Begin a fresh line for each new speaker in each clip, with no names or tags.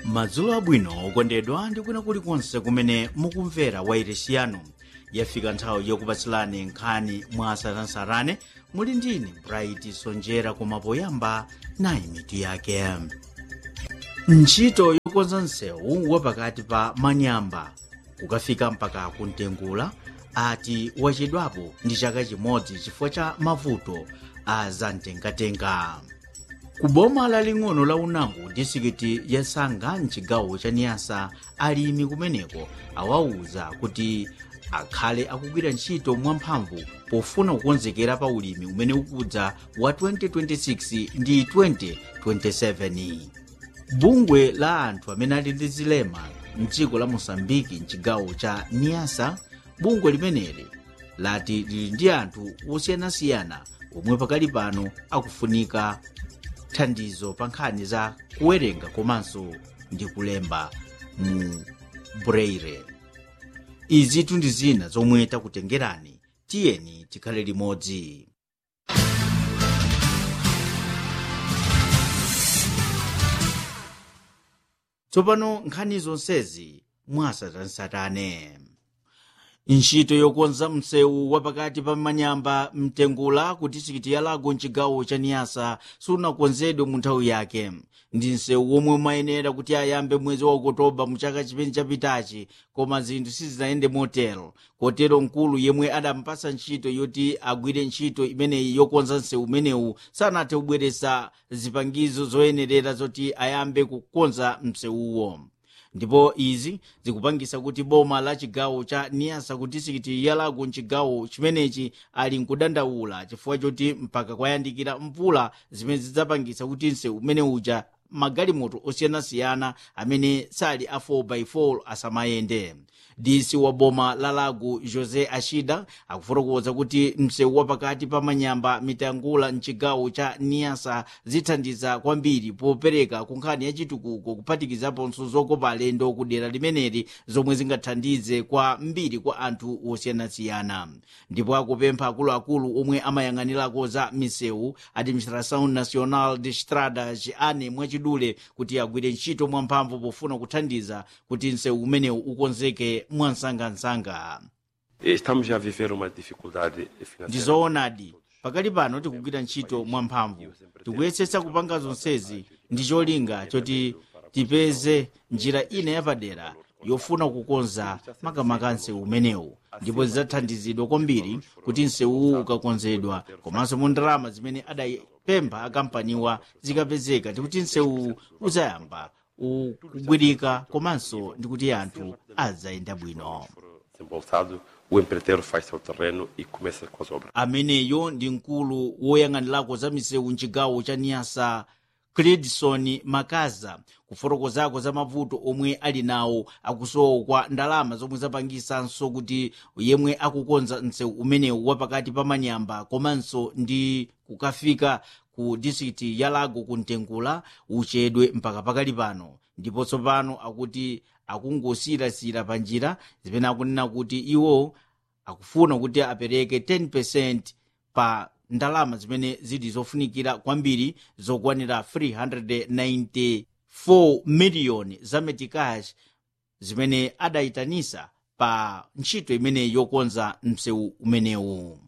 madzulo abwino okondedwa ndi kwina kulikonse kumene mukumvera wairesi yanu yafika nthawi yokupatsilani nkhani mwa saranasarane muli ndine bright sonjera koma poyamba nayi mitu yake ntchito yokonza msewu wapakati pa manyamba kukafika mpaka kuntengula ati wachedwapo ndi chaka chimodzi chifukwa cha mavuto a zamtengatenga ku boma laling'ono la unango disikiti ya sanga mchigawo cha niyasa alimi kumeneko awauza kuti akhale akugwira ntchito mwamphamvu pofuna kukonzekera pa ulimi umene ukudza wa 2026 ndi 2027 bungwe la anthu amene ali ndi zilema mdziko la mosambiki mchigawo cha niyasa bungwe limeneli lati lili ndi anthu osiyanasiyana omwe pakali pano akufunika thandizo pa nkhani za kuwerenga komanso ndi kulemba mu braille izi ndi zina zomwe takutengerani tiyeni tikhale limodzi tsopano nkhani zonsezi mwasatansatane ntchito yokonza msewu wapakati pa manyamba mtengula ku disikiti ya lago mchigawo cha niyasa sunakonzedwe mu nthawi yake ndi msewu womwe umayenera kuti ayambe mwezi wa okotoba mu chaka chimene chapitachi koma zinthu sizinayende motero kotero mkulu yemwe adampasa ntchito yoti agwire ntchito imeneyi yokonza msewu umenewu sanathe kubweretsa zipangizo zoyenerera zoti ayambe kukonza msewuwo ndipo izi zikupangisa kuti boma la chigawo cha niyasa ku disikiti ya lago mchigawo chimenechi ali nkudandaula chifukwa choti mpaka kwayandikira mvula zimene zidzapangisa kuti msewu umene uja magalimoto osiyanasiyana amene sali a 4x4 asamayende disi wa boma la lago josé ashida akufotokoza kuti msewu wapakati pa manyamba mitangula mchigawo cha niyasa zithandiza kwambiri popereka ku nkhani ya chitukuko kuphatikizaponso zokopa alendo ku dera limeneli zomwe zingathandize kwa mbiri kwa anthu osiyanasiyana ndipo akupempha akuluakulu omwe amayang'anirako za misewu administração nacional de estradas ane mwachidule kuti agwire ntchito mwamphamvu pofuna kuthandiza kuti msewu umenewu ukonzeke mwansangansanga
Estamos a viver uma dificuldade financeira.
ndizoonadi pakali pano tikugwira ntchito mwamphamvu tikuyesetsa kupanga zonsezi ndi cholinga choti tipeze njira ina yapadera yofuna kukonza makamaka msewu umenewu ndipo zidzathandizidwa kwambiri kuti msewuwu ukakonzedwa komanso mu ndalama zimene adapempha akampaniwa zikapezeka tikuti msewuwu uzayamba ukugwirika komanso ndi kuti anthu adzayenda bwino
Desembolsado, o empreiteiro faz seu terreno e começa com as obras.
ameneyo ndi mkulu woyang'anirako za misewu mchigawo cha niyasa credison makaza kufotokozako za mavuto omwe ali nawo akusowa kwa ndalama zomwe zapangisanso kuti yemwe akukonza msewu umenewu wapakati pa manyamba komanso ndi kukafika ku distrikti ya lago kuntengula uchedwe mpaka pakali pano ndipo tsopano akuti akungosirasira pa njira zimene akunena kuti iwo akufuna kuti apereke 10% pa ndalama zimene zili zofunikira kwambiri zokwanira 394 miliyoni za metikash zimene adayitanisa pa ntchito imene yokonza msewu umenewu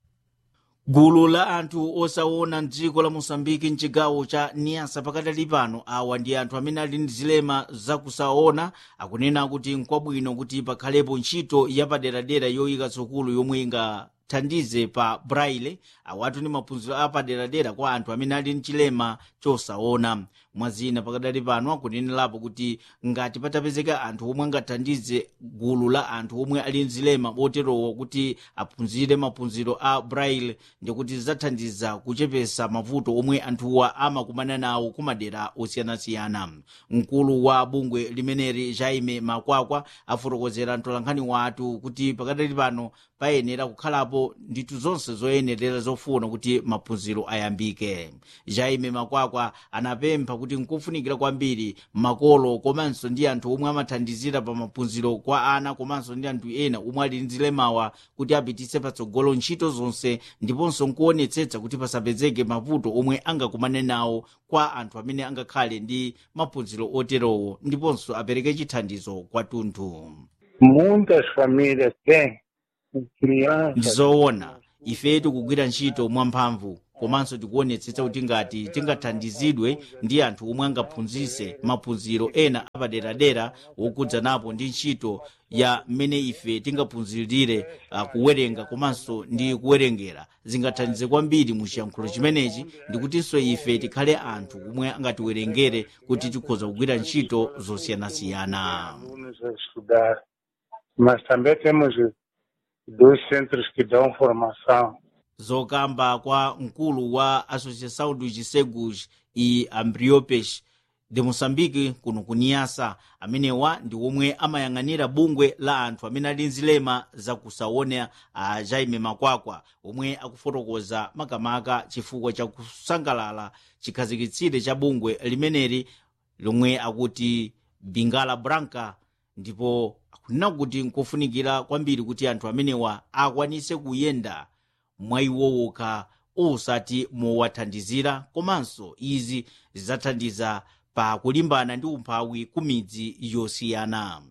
gulu la anthu osaona mdziko la mosambiki mchigawo cha niyasa pakadali pano awa ndi anthu amene ali ndi zilema zakusaona akunena kuti nkwabwino kuti pakhalepo ntchito yapaderadera yoyika sukulu yomwe ingathandize pa braille awatu ndi maphunziro apaderadera kwa anthu amene ali ndi chilema chosaona mwazina pakadali pano akunenerapo kuti ngati patapezeka anthu omwe angathandize gulu la anthu omwe ali ndi zilema boterowo kuti aphunzire maphunziro a braille ndikuti zidzathandiza kuchepesa mavuto omwe anthuwa amakumana nawo kumadera osiyanasiyana mkulu wa bungwe limeneli jaime makwakwa afotokozera mtolankhani wathu kuti pakadali pano payenera kukhalapo apo ndithu zonse zoyenerera zofuna kuti maphunziro ayambike jaime makwakwa anapempha kuti nkufunikira kwambiri makolo komanso ndi anthu omwe amathandizira pa maphunziro kwa ana komanso ndi anthu ena omwe ali ndi zilemawa kuti apitise patsogolo ntchito zonse ndiponso nkuonetsetsa kuti pasapezeke mavuto omwe angakumane nawo kwa anthu amene angakhale ndi maphunziro oterowo ndiponso apereke chithandizo kwathunthu
Muitas famílias têm crianças.
ndizoona ife tikugwira ntchito mwamphamvu komanso tikuonetsetsa kuti ngati tingathandizidwe ndi anthu omwe angaphunzitse maphunziro ena apaderadera wokudzanapo ndi ntchito ya mmene ife tingaphunzirire uh, kuwerenga komanso ndi kuwerengera zingathandize kwambiri mu chiyankhulo chimenechi ndikutinso ife tikhale anthu omwe angatiwerengere kuti tikhoza kugwira ntchito zosiyanasiyana
alunos a estudar, mas também temos dois centros que dão formação.
zokamba kwa mkulu wa associação dos cegos e ambliopes de moçambique kuno kuniyasa amenewa ndi omwe amayang'anira bungwe la anthu amene ali nzilema zakusaona a jaime makwakwa omwe akufotokoza makamaka chifukwa cha kusangalala chikhazikitsire cha bungwe limeneli lomwe akuti bingala branca ndipo akunena kuti nkofunikira kwambiri kuti anthu amenewa akwanise kuyenda mwayiwowoka osati mowathandizira komanso izi zidzathandiza pa kulimbana ndi umphawi ku midzi yosiyana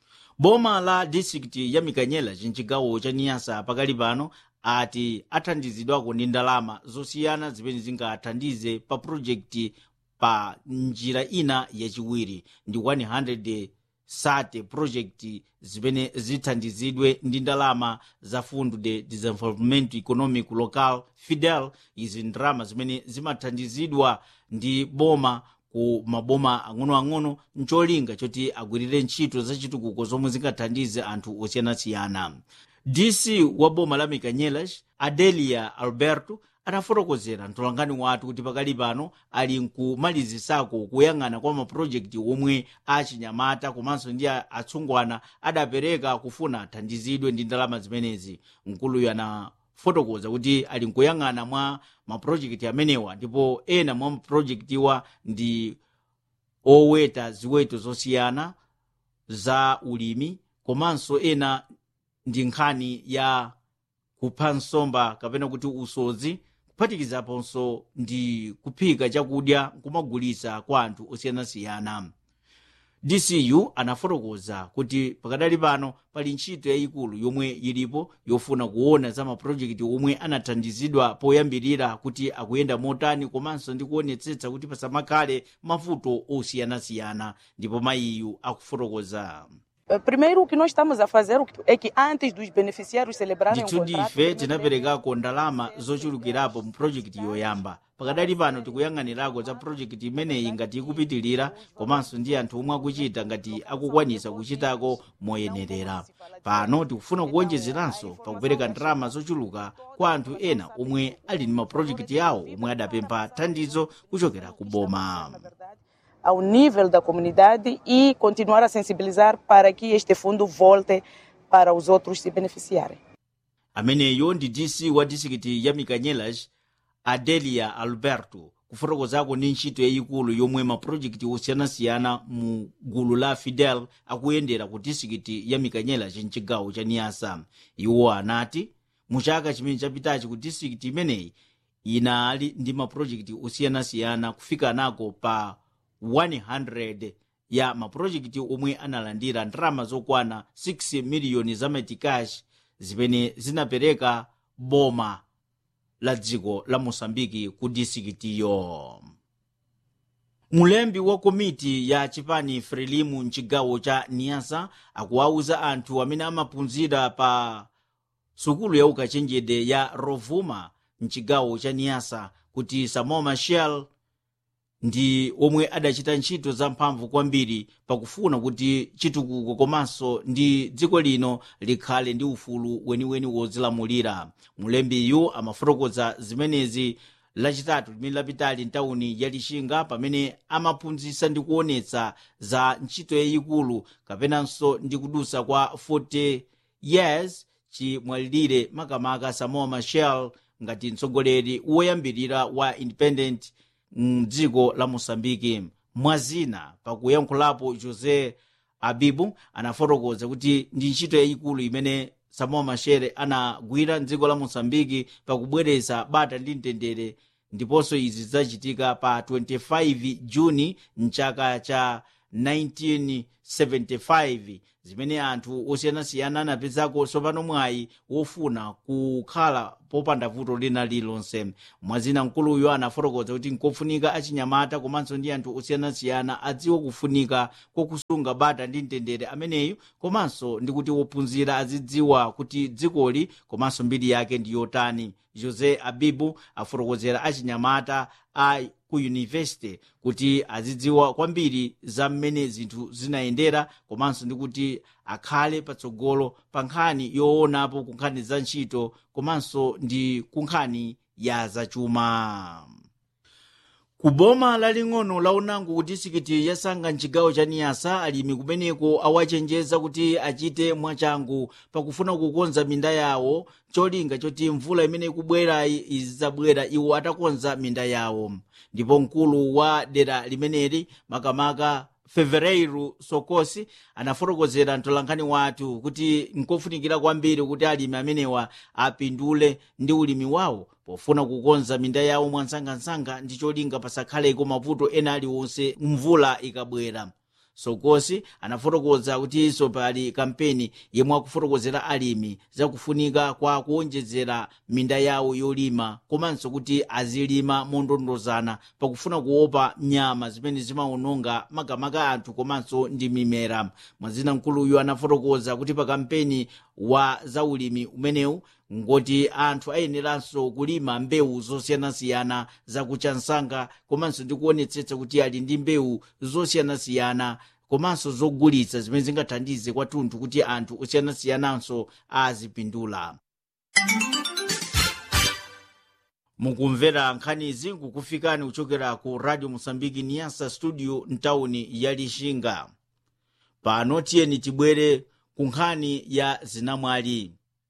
boma la distrikiti ya mikanyela chinchigawo cha niyasa pakali pano ati athandizidwako ndi ndalama zosiyana zimene zingathandize pa projekti pa njira ina yachiwiri ndi 100 sate project zimene zithandizidwe ndi ndalama za fundo de desenvolvimento econômico local fidel izi ndalama zimene zimathandizidwa ndi boma ku maboma ang'onoang'ono ncholinga choti agwirire ntchito zachitukuko zomwe zingathandize anthu osiyanasiyana dc wa boma la mikanyelas adelia alberto adafotokozera mtolangani wathu kuti pakali pano ali nkumalizisako kuyang'ana kwa mapulojekiti omwe achinyamata komanso ndi atsungwana adapereka kufuna athandizidwe ndi ndalama zimenezi mkuluyu anafotokoza kuti ali nkuyang'ana mwa mapulojekiti amenewa ndipo ena mwa mapulojekitiwa ndi oweta ziweto zosiyana za ulimi komanso ena ndi nkhani ya kupha nsomba kapena kuti usodzi kuphatikizaponso ndi kuphika chakudya kumagulitsa kwa anthu osiyanasiyana dcu anafotokoza kuti pakadali pano pali ntchito yayikulu yomwe ilipo yofuna kuona za mapulojekiti omwe anathandizidwa poyambirira kuti akuyenda motani komanso ndi kuonetsetsa kuti pasamakhale mavuto osiyanasiyana ndipo mayiyu akufotokoza
Eh, Primeiro, o que nós estamos a fazer é que antes dos beneficiários celebrarem o
ndithu
contrato...
ndife
nós
tinaperekako ndalama zochulukirapo mu projekiti yoyamba pakadali pano tikuyang'anirako za projekiti imeneyi ngati ikupitilira komanso ndi anthu omwe akuchita ngati akukwanisa kuchitako moyenerera pano tikufuna kuwonjezeranso pakupereka ndalama zochuluka kwa anthu ena omwe ali ndi mapurojekiti awo omwe adapempha thandizo kuchokera ku boma
ao nível da comunidade e continuar a sensibilizar para que este fundo volte para os outros se beneficiarem.
ameneyo ndi dc wa distrikiti ya mikanyelas adelia alberto kufotokozako ndi ntchito yayikulu yomwe mapulojekiti osiyanasiyana mu gulu la fidel akuyendera ku distrikiti ya mikanyelas mchigawo cha niyasa iwo anati mu chaka chimene chapitachi ku distrikiti imeneyi inali ndi mapulojekiti osiyanasiyana kufika nako pa 100 ya mapulojekiti omwe analandira ndalama zokwana 6 miliyoni za metikash zimene zinapereka boma la dziko la mosambiki ku distrikitiyo mulembi wa komiti ya chipani frelimu mchigawo cha niyasa akuwauza anthu amene amaphunzira pa sukulu ya ukachenjede ya rovuma mchigawo cha niyasa kuti samuel machel ndi omwe adachita ntchito zamphamvu kwambiri pakufuna kuti chitukuko komanso ndi dziko lino likhale ndi ufulu weniweni wozilamulira mulembiyu amafotokoza zimenezi lachitatu limene lapitali mtawuni ya lixinga pamene amaphunzitsa ndi kuonetsa za ntchito yayikulu kapenanso ndi kudusa kwa 40 years chimwalirire makamaka samoa machel ngati mtsogoleri woyambirira wa independent mdziko la mosambiki mwazina pakuyankhulapo jose abibu anafotokoza kuti ndi ntchito yayikulu imene samoa machel anagwira mdziko la mosambiki pakubweretsa bata ndi mtendere ndiponso izi zidzachitika pa 25 juni mchaka cha 1975 zimene anthu osiyanasiyana anapezako tsopano mwayi wofuna kukhala popanda vuto lina lilonse mwazina mkuluyo anafotokoza kuti nkofunika achinyamata komanso ndi anthu osiyanasiyana adziwe kufunika kokusunga bata ndi mtendere ameneyu komanso ndi kuti wophunzira azidziwa kuti dzikoli komanso mbiri yake ndi yotani jose abibu afotokozera achinyamata a ku yunivesity kuti azidziwa kwambiri za mmene zinthu zinayendera komanso ndi kuti akhale patsogolo pa nkhani yoonapo ku nkhani za ntchito komanso ndi ku nkhani ya zachuma ku boma laling'ono la unango ku disikiti yasanga mchigawo cha niyasa alimi kumeneko awachenjeza kuti achite mwachangu pakufuna kukonza minda yawo cholinga choti mvula imene ikubwerayi izidzabwera iwo atakonza minda yawo ndipo mkulu wa dera limeneli makamaka fevereiru sokosi anafotokozera mtolankhani wathu kuti nkofunikira kwambiri kuti alimi amenewa apindule ndi ulimi wawo pofuna kukonza minda yawo mwansangansanga ndi cholinga pasakhaleko mavuto ena aliwonse mvula ikabwera sokosi anafotokoza kutinso pali kampeni yemwe akufotokozera alimi zakufunika kwa kuonjezera minda yawo yolima komanso kuti azilima mondondozana pakufuna kuopa nyama zimene zimawononga makamaka anthu komanso ndi mimera mwazina mkuluyu anafotokoza kuti pa kampeni wa zaulimi umenewu ngoti anthu ayeneranso kulima mbewu zosiyanasiyana zakuchansanga komanso ndi kuonetsetsa kuti ali ndi mbewu zosiyanasiyana komanso zogulitsa zimene zingathandize kwathunthu kuti anthu osiyana-siyananso azipindula mukumvera nkhanizi kukufikani kuchokera ku radio mosambiki niyasa studio mtawuni ya lixinga pano tiyeni tibwere ku nkhani ya zinamwali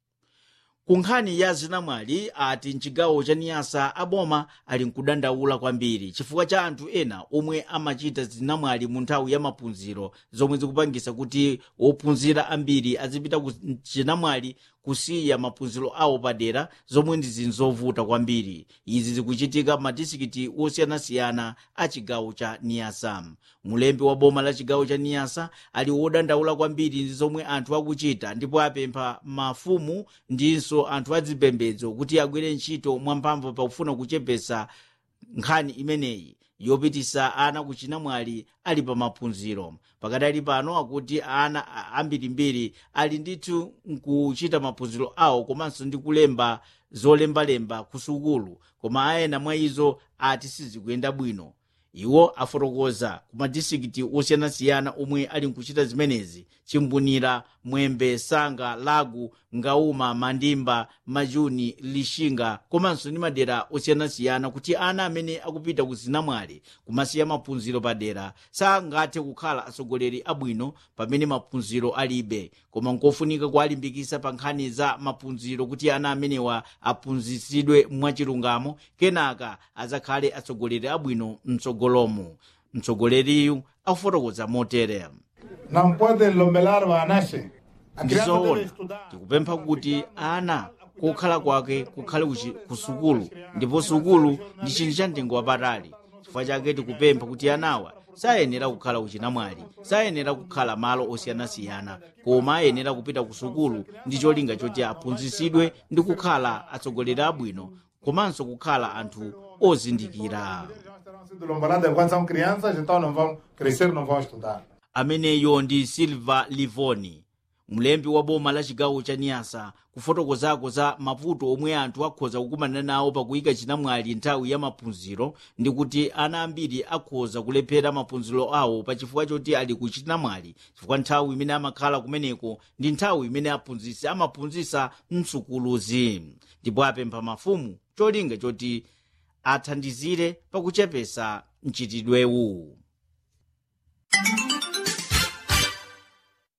ku nkhani ya zinamwali ati mchigawo cha niyasa aboma ali nkudandaula kwambiri chifukwa cha anthu ena omwe amachita zinamwali mu nthawi ya maphunziro zomwe zikupangisa kuti wophunzira ambiri azipita ku chinamwali kusiya maphunziro awo padera zomwe ndi zinthu zovuta kwambiri izi zikuchitika madisikiti osiyanasiyana a chigawo cha niyasa mulembi wa boma la chigawo cha niyasa ali wodandaula kwambiri ndi zomwe anthu akuchita ndipo apempha mafumu ndinso anthu azipembedzo kuti agwire ntchito mwamphamvu pakufuna kuchepesa nkhani imeneyi yopitisa ana kuchinamwali ali pa maphunziro pakadali pano akuti ana ambirimbiri ali ndithu nkuchita maphunziro awo komanso ndi kulemba zolembalemba ku sukulu koma ayena mwa izo ati sizikuyenda bwino iwo afotokoza ku madisikiti osiyanasiyana omwe ali nkuchita zimenezi chimbunira mwembe sanga lagu ngauma mandimba majuni lixinga komanso ndi madera osiyanasiyana kuti ana amene akupita ku zinamwali kumasiya maphunziro padera sangathe kukhala atsogoleri abwino pamene maphunziro alibe koma nkofunika kuwalimbikisa pa nkhani za maphunziro kuti ana amenewa aphunzitsidwe mwachilungamo kenaka azakhale atsogoleri abwino mtsogolomo mtsogoleriyu akufotokoza motere
Não pode lomelar vanashe.
ndizoona tikupempha kuti ana kokhala kwake kukhale kuchi- ku sukulu ndipo sukulu ndi chinthu cha mtengo wapatali chifukwa chake tikupempha kuti anawa sayenera kukhala kuchinamwali sayenera kukhala malo osiyanasiyana koma ayenera kupita ku sukulu ndi cholinga choti aphunzitsidwe ndi kukhala atsogoleri abwino komanso kukhala anthu ozindikira
Terão sido lomboladas enquanto são crianças, então não vão crescer, não vão estudar.
ameneyo ndi silva livoni mlembi wa boma la chigawo cha niyasa kufotokozako za mavuto omwe anthu akhoza kukumana nawo pakuyika chinamwali nthawi ya maphunziro ndi kuti ana ambiri akhoza kulephera maphunziro awo pachifukwa choti ali ku chinamwali chifukwa nthawi imene amakhala kumeneko ndi nthawi imene aphunzitsi amaphunzitsa msukuluzi ndipo apempha mafumu cholinga choti athandizire pakuchepesa mchitidwewu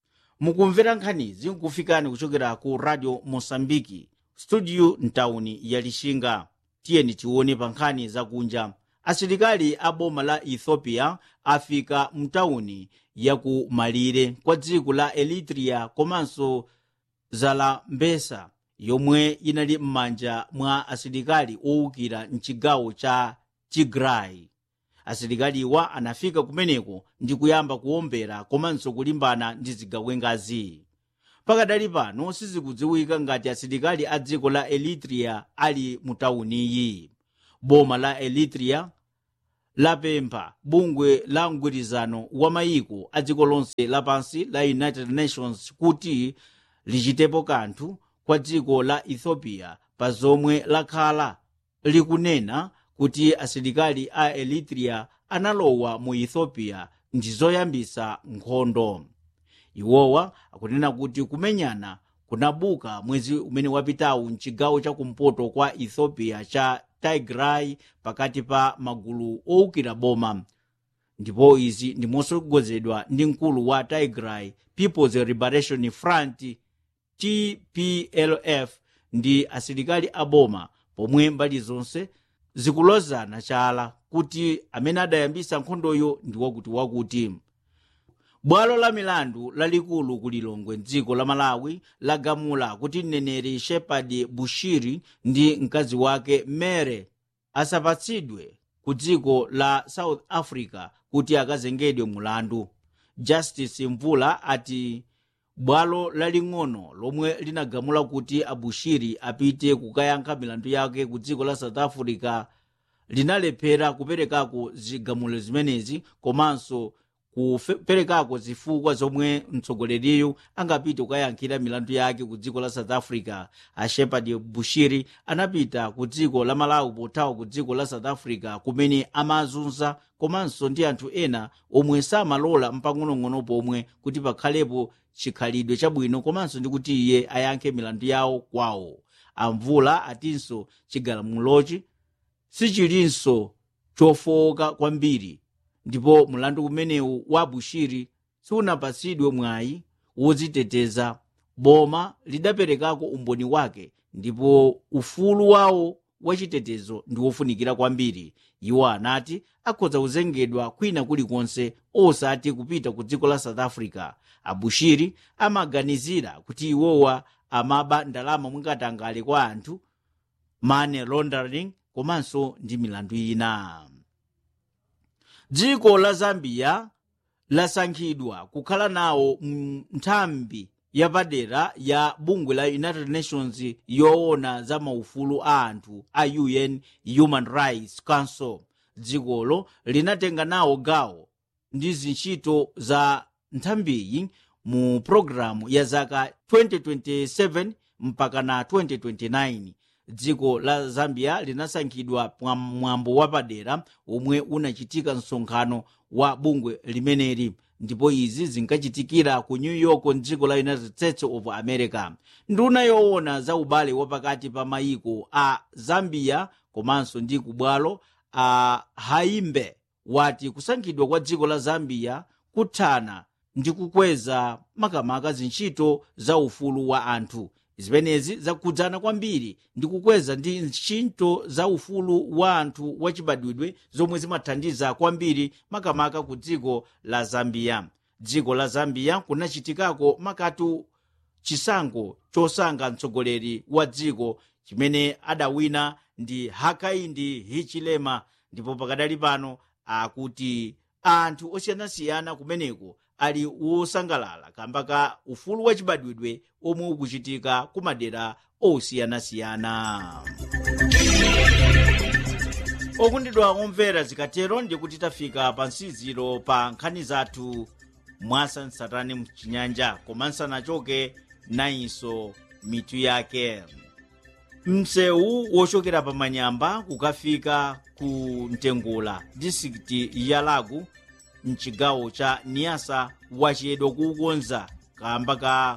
mukumvera nkhanizi nkufikani kuchokera ku radio mosambiki studio mtawuni ya lixinga tiyeni tione pa nkhani zakunja asilikali a boma la ethiopia afika mtawuni ya ku malire kwa dziko la eritrea komanso zalambesa yomwe inali m'manja mwa asilikali owukira mchigawo cha tigray asilikaliwa anafika kumeneko ndi kuyamba kuwombera komanso kulimbana ndi zigawengazi pakadali pano sizikudziwika ngati asilikali a dziko la eritrea ali mu tawuniyi boma la eritrea lapempha bungwe la mgwirizano wa mayiko a dziko lonse lapansi la united nations kuti lichitepo kanthu kwa dziko la ethiopia pa zomwe lakhala likunena kuti asilikali a eritrea analowa mu ethiopia ndi zoyambisa nkhondo iwowa akunena kuti kumenyana kunabuka mwezi umene wapitawu mchigawo chakumpoto kwa ethiopia cha tigray pakati pa magulu owukira boma ndipo izi ndimosogozedwa ndi mkulu wa tigray people's liberation front tplf ndi asilikali a boma pomwe mbali zonse zikulozana chala kuti amene adayambisa nkhondoyo ndi wakuti wakuti bwalo la milandu lalikulu ku lilongwe mdziko la malawi lagamula kuti mneneri shepard bushiri ndi mkazi wake mere asapatsidwe ku dziko la south africa kuti akazengedwe mulandu justice mvula ati bwalo laling'ono lomwe linagamula kuti abushiri apite kukayankha milandu yake ku dziko la south africa linalephera kuperekako zigamulo zimenezi komanso kuperekako zifukwa zomwe mtsogoleriyu angapite kukayankhira milandu yake ku dziko la south africa a shepard bushiri anapita ku dziko la malawi pothawa ku dziko la south africa kumene amazunza komanso ndi anthu ena omwe samalola mpang'onong'ono pomwe kuti pakhalepo chikhalidwe chabwino komanso ndi kuti iye ayankhe milandu yawo kwawo amvula atinso chigalamulochi sichilinso chofowoka kwambiri ndipo mulandu umenewu wa bushiri siunapatsidwe mwayi wodziteteza boma lidaperekako umboni wake ndipo ufulu wawo wachitetezo ndi wofunikira kwambiri iwo anati akhoza kuzengedwa kwina kulikonse osati kupita ku dziko la south africa abushiri amaganizira kuti iwowa amaba ndalama mwingatangale kwa anthu money laundering komanso ndi milandu ina dziko la zambia lasankhidwa kukhala nawo nthambi yapadera ya bungwe la united nations yoona za maufulu a anthu a un human rights council dzikolo linatenga nawo gawo ndi zintchito za nthambiyi mu programu ya zaka 2027 mpaka na 2029 dziko la zambia linasankhidwa mwambo wapadera omwe unachitika msonkhano wa bungwe limeneli ndipo izi zinkachitikira ku new york mdziko la united states of america nduna yoona za ubale wapakati pa mayiko a zambia komanso ndi kubwalo a haimbe wati kusankhidwa kwa dziko la zambia kuthana ndi kukweza makamaka zintchito za ufulu wa anthu zimenezi zakhudzana kwambiri ndi kukweza ndi ntchito za ufulu wa anthu wachibadwidwe zomwe zimathandiza kwambiri makamaka ku dziko la zambia dziko la zambia kunachitikako makatu chisankho chosankha mtsogoleri wa dziko chimene adawina ndi hakaindi hichilema ndipo pakadali pano akuti anthu osiyanasiyana kumeneko ali wosangalala kamba ka ufulu wachibadwidwe omwe ukuchitika ku madera osiyanasiyana okundidwa omvera zikatero ndikuti tafika pa nsiziro pa nkhani zathu mwasansatane mchinyanja koma nsanachoke nayinso mitu yake msewu wochokera pa manyamba kukafika ku mtengula distrikiti ya lagu mchigawo cha niyasa wachedwa kuukonza kamba ka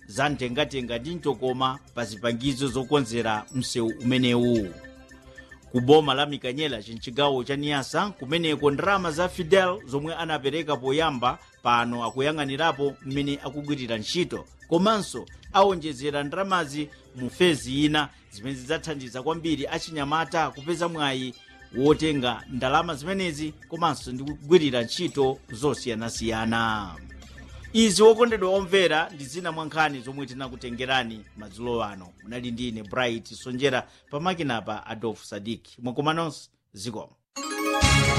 zamtengatenga ndi mtokoma pa zipangizo zokonzera msewu umenewu ku boma la mikanyela chinchigawo cha niyasa kumeneko ndalama za fidel zomwe anapereka poyamba pano akuyang'anirapo mmene akugwirira ntchito komanso awonjezera ndalamazi mu fezi ina zimene zidzathandiza kwambiri achinyamata kupeza mwayi wotenga ndalama zimenezi komanso ndi kugwirira ntchito zosiyanasiyana izi wokondedwa omvera ndi zina mwa nkhani zomwe tinakutengerani madzulo ano munali ndi ine bright sonjera pamakinapa adolf sadik mwakomanonso zikomo